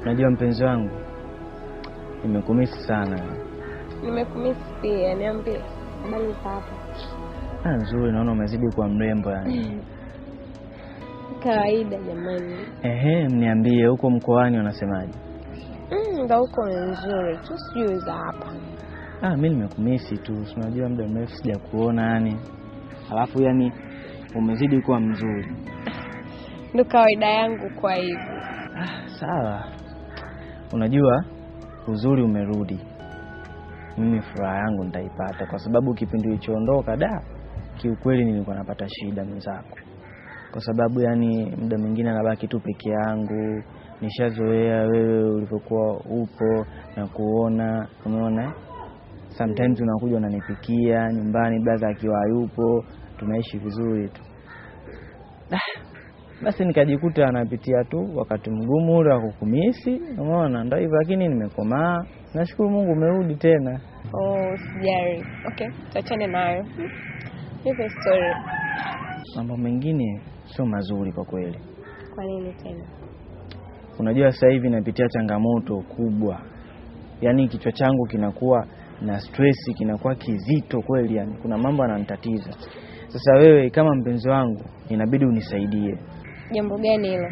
Unajua mpenzi wangu, nimekumisi sana. Nimekumisi pia, niambie habari za hapa. Ah, nzuri, naona umezidi kuwa mrembo yani. Kawaida jamani. Ehe, mniambie huko mkoani wanasemaje? Mm, ndo huko ni nzuri tu, sijui za hapa. Ah, mi nimekumisi tu, si unajua muda mrefu sija kuona yani, alafu yani umezidi kuwa mzuri. Ndo kawaida yangu kwa hivyo. Ah, sawa. Unajua uzuri umerudi, mimi furaha yangu nitaipata kwa sababu kipindi ulichoondoka da, kiukweli nilikuwa napata shida mwenzako, kwa sababu yani muda mwingine nabaki tu peke yangu, nishazoea wewe ulivyokuwa upo na kuona, umeona sometimes unakuja unanipikia nyumbani, brother akiwa hayupo, tunaishi vizuri tu. Ah, basi nikajikuta anapitia tu wakati mgumu ule wa kukumisi, umeona, ndio hivyo, lakini nimekomaa. Nashukuru Mungu umerudi tena. Oh, sijari. Okay, tuachane nayo. Nipe story. Mambo mengine sio mazuri kwa kweli. Kwa nini tena? Unajua sasa hivi napitia changamoto kubwa, yaani kichwa changu kinakuwa na stress, kinakuwa kizito kweli, yani kuna mambo yananitatiza. Sasa wewe kama mpenzi wangu, inabidi unisaidie. Jambo gani hilo?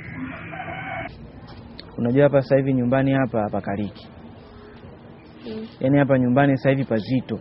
Unajua hapa sasa hivi nyumbani hapa hapakaliki, Mm. yaani hapa nyumbani sasa hivi pazito,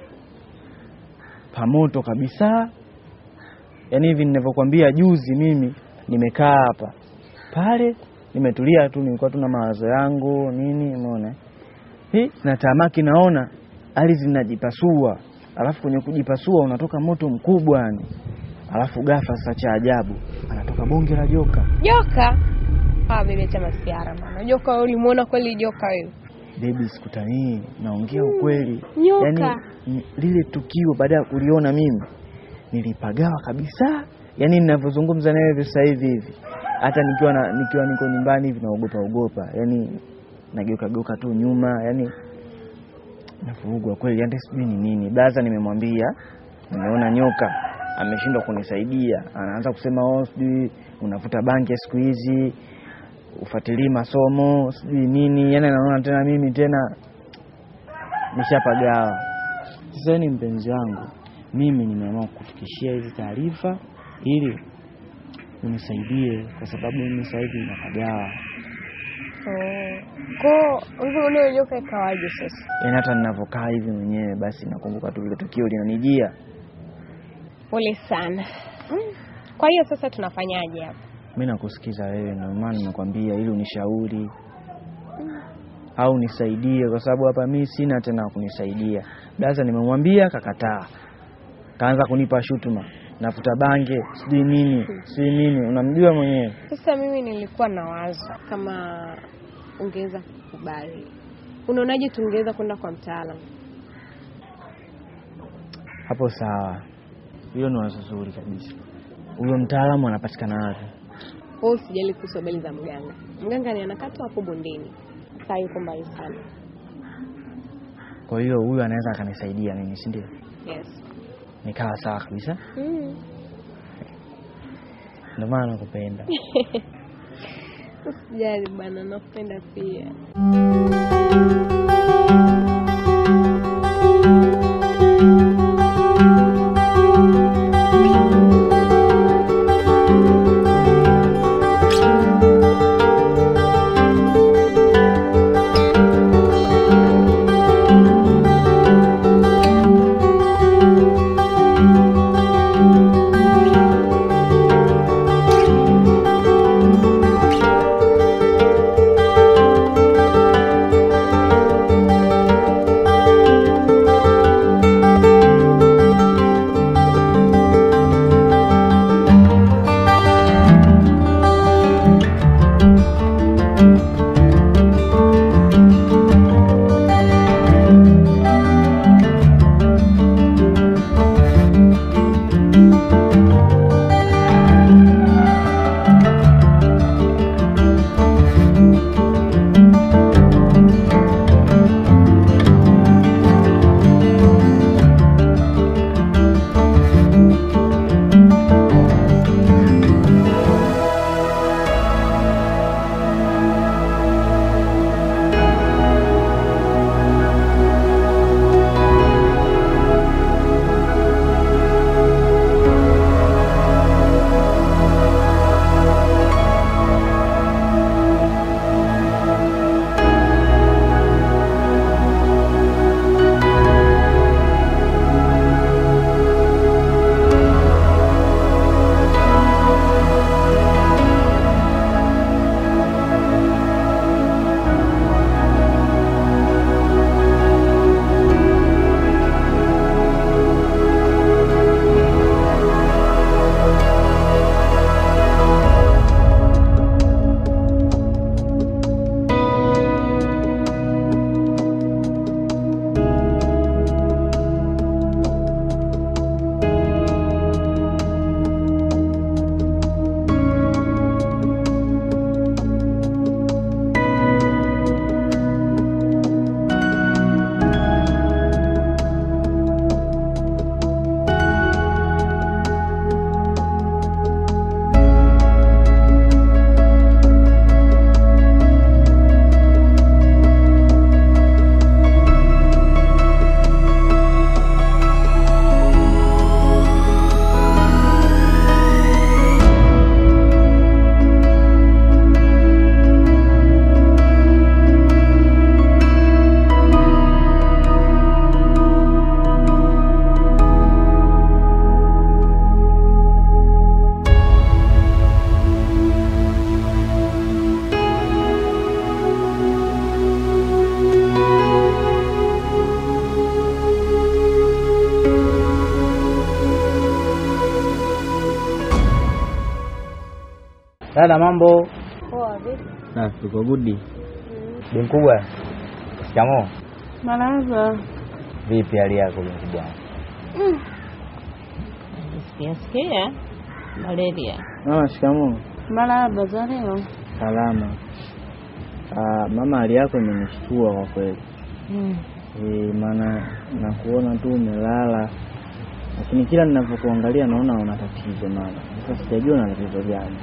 pamoto kabisa. Yaani hivi ninavyokuambia, juzi mimi nimekaa hapa pale, nimetulia tu, nilikuwa tu na mawazo yangu nini, umeona hii na tamaki, naona ardhi zinajipasua, alafu kwenye kujipasua unatoka moto mkubwa yani, alafu ghafla sasa, cha ajabu, anatoka bonge la joka. Joka? Ah, bibi acha masiara bana. Joka wewe ulimuona kweli joka wewe? Baby, sikutanii, naongea ukweli. Nyoka. Yaani n- lile tukio baada ya kuliona mimi nilipagawa kabisa, yaani ninavyozungumza nawe hivi sasa hivi hivi, hata nikiwa na, nikiwa niko nyumbani hivi naogopa ogopa, yaani nageuka geuka tu nyuma, yaani navurugwa kweli, yaani sijui ni nini. Baza nimemwambia nimeona nyoka, ameshindwa kunisaidia, anaanza kusema oh, sijui unavuta bangi ya siku hizi ufuatilii masomo sijui nini, yani anaona tena mimi tena nishapagawa. Sasa ni mpenzi wangu, mimi nimeamua kufikishia hizi taarifa ili unisaidie, kwa sababu mimi sasa hivi napagawa, Oh. Kwa hivyo ule joka ikawaje sasa? yani hata ninavyokaa hivi mwenyewe basi nakumbuka tu vile tukio linanijia. Pole sana. Mm. Kwa hiyo sasa tunafanyaje hapa? Mi nakusikiza wewe, ndio maana nimekwambia ili unishauri au nisaidie, kwa sababu hapa mi sina tena wa kunisaidia. Daza nimemwambia kakataa, kaanza kunipa shutuma, nafuta bange sijui nini sijui nini, unamjua mwenyewe. Sasa mimi nilikuwa na wazo kama ungeweza kukubali. Unaonaje tungeweza kwenda kwa mtaalamu? Hapo sawa, hilo ni wazo zuri kabisa. Huyo mtaalamu anapatikana wapi? Wewe usijali kuhusu habari za mganga. Mganga ni anakaa tu hapo bondeni. Sasa yuko mbali sana. Kwa hiyo huyu anaweza akanisaidia mimi, si ndio? Yes. Nikawa sawa kabisa, Mm. ndio maana nakupenda. Usijali bana, nakupenda pia. Dada, mambo? Poa vipi? Na tuko gudi. Bi mkubwa, shikamoo. Marahaba. Vipi hali yako bi mkubwa? Sikia sikia malaria. Mama, shikamoo. Marahaba za leo. Salama. Ah, mama, hali yako imenishtua kwa kweli. Mm. Eh, maana nakuona tu umelala, lakini kila ninavyokuangalia naona una tatizo mama. Sasa sijajua una tatizo gani.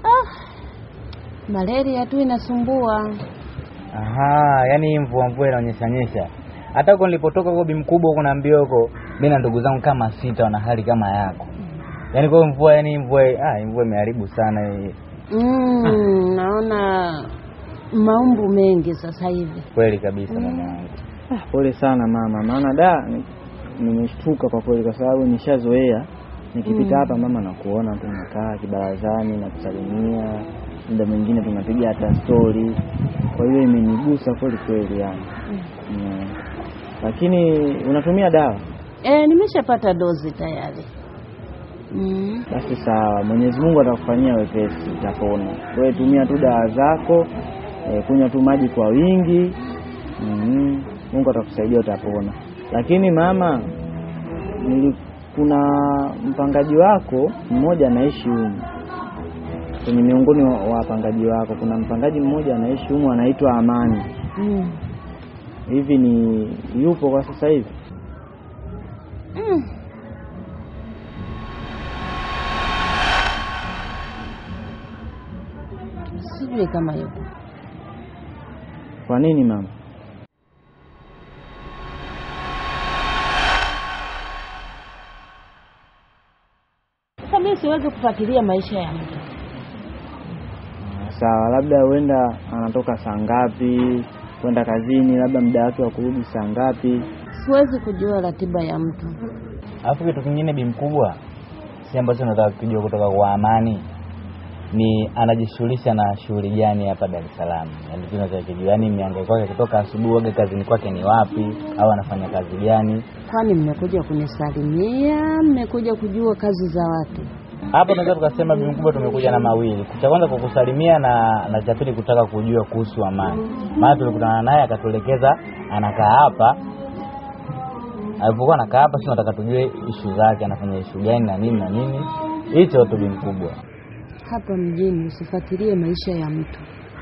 Malaria tu inasumbua. Aha, yani hii mvua mvua inaonyesha nyesha. Hata huko nilipotoka huko bi mkubwa huko naambia huko, mimi na ndugu zangu kama sita wana hali kama yako. Yaani kwa hiyo mvua yani mvua ah, hii mvua imeharibu sana hii. Mm, naona maumbu mengi sasa hivi. Kweli kabisa mama yangu. Ah, pole sana mama, maana da ni- nimeshtuka kwa kweli, kwa sababu nishazoea nikipita Mm. hapa mama nakuona tu unakaa kibarazani na kusalimia, muda mwingine tunapiga hata stori. Kwa hiyo imenigusa kweli kweli yani. Mm. Lakini unatumia dawa? Eh, nimeshapata dozi tayari. Mm. Basi sawa, Mwenyezi Mungu atakufanyia wepesi, utapona. Wewe tumia tu dawa zako, e, kunywa tu maji kwa wingi. mm Mungu atakusaidia, utapona. Lakini mama, nili, kuna mpangaji wako mmoja anaishi humu kwenye miongoni wa wa wapangaji wako, kuna mpangaji mmoja anaishi humu anaitwa Amani. Mm. Hivi ni yupo kwa sasa hivi? Mm. Sijui kama yupo. Kwa nini mama? Sasa mimi siwezi kufuatilia maisha ya mtu. Sawa, labda huenda anatoka saa ngapi kwenda kazini, labda muda wake wa kurudi saa ngapi? Siwezi kujua ratiba ya mtu. Alafu kitu kingine bi mkubwa, si ambacho nataka kujua kutoka kwa Amani ni anajishughulisha na shughuli gani hapa Dar es Salaam? Yaani tunaweza kujua, yaani miangaiko yake kutoka asubuhi waga kazini kwake ni wapi au anafanya kazi gani? Kwani mmekuja kunisalimia? Mmekuja kujua kazi za watu? Hapa tunaweza tukasema bi mkubwa, tumekuja na mawili. Cha kwanza kukusalimia na na cha pili kutaka kujua kuhusu Amani, maana tulikutana naye akatuelekeza anakaa hapa. Alipokuwa anakaa hapa, si nataka tujue ishu zake, anafanya ishu gani na nini na nini, hicho tu bi mkubwa. Hapa mjini usifuatilie maisha ya mtu.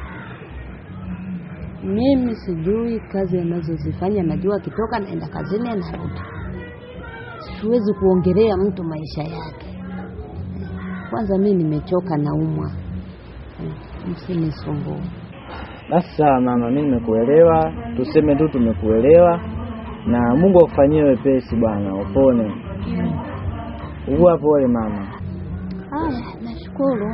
Mimi sijui kazi anazozifanya, najua akitoka naenda kazini anarudi. Siwezi kuongelea mtu maisha yake. Kwanza mimi nimechoka, naumwa, msinisumbue. Basi sawa mama, mimi nimekuelewa, tuseme tu tumekuelewa, na Mungu akufanyie wepesi bwana, upone. Ugua pole mama. Haya, nashukuru.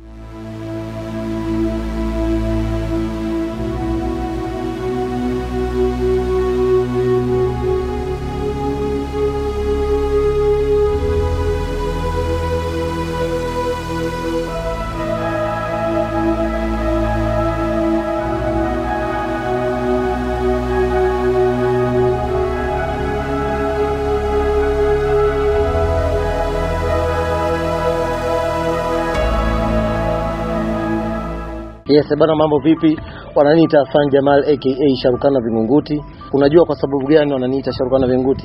Yes, bana mambo vipi? Wananiita Hassan Jamal aka Sharukana Vingunguti. Unajua kwa sababu gani wananiita Sharukana Vingunguti?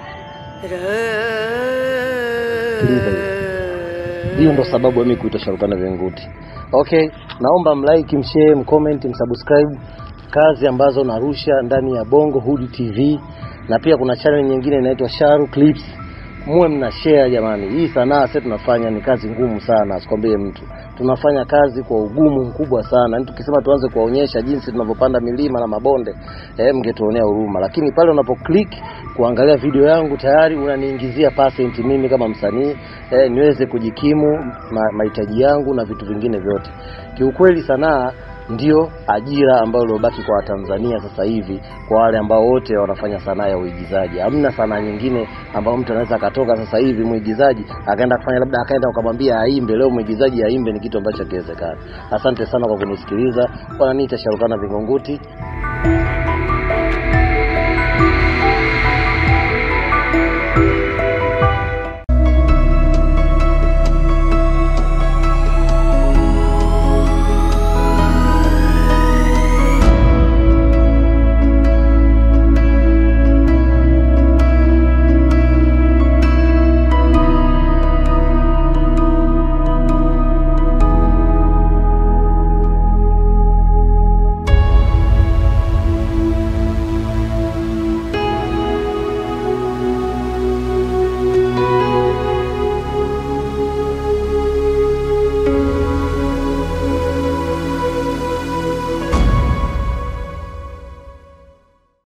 Sikiliza hiyo. Hiyo ndo sababu ya mimi kuitwa Sharukana Vingunguti. Okay, naomba mlike, mshare, mcomment, msubscribe kazi ambazo narusha ndani ya Bongo Hood TV na pia kuna channel nyingine inaitwa Sharu Clips. Muwe mna share jamani. Hii sanaa sasa tunafanya ni kazi ngumu sana, asikwambie mtu. Tunafanya kazi kwa ugumu mkubwa sana. Yaani tukisema tuanze kuwaonyesha jinsi tunavyopanda milima na mabonde, eh, mngetuonea huruma. Lakini pale unapo click kuangalia video yangu tayari unaniingizia percent mimi kama msanii, eh, niweze kujikimu ma- mahitaji yangu na vitu vingine vyote. Kiukweli sanaa ndio ajira ambayo iliobaki kwa Watanzania sasa hivi, kwa wale ambao wote wanafanya sanaa ya uigizaji. Hamna sanaa nyingine ambayo mtu anaweza akatoka sasa hivi mwigizaji akaenda kufanya labda akaenda ukamwambia aimbe leo, mwigizaji aimbe, ni kitu ambacho hakiwezekani. Asante sana kwa kunisikiliza. Wananiita Sharukana Vingunguti.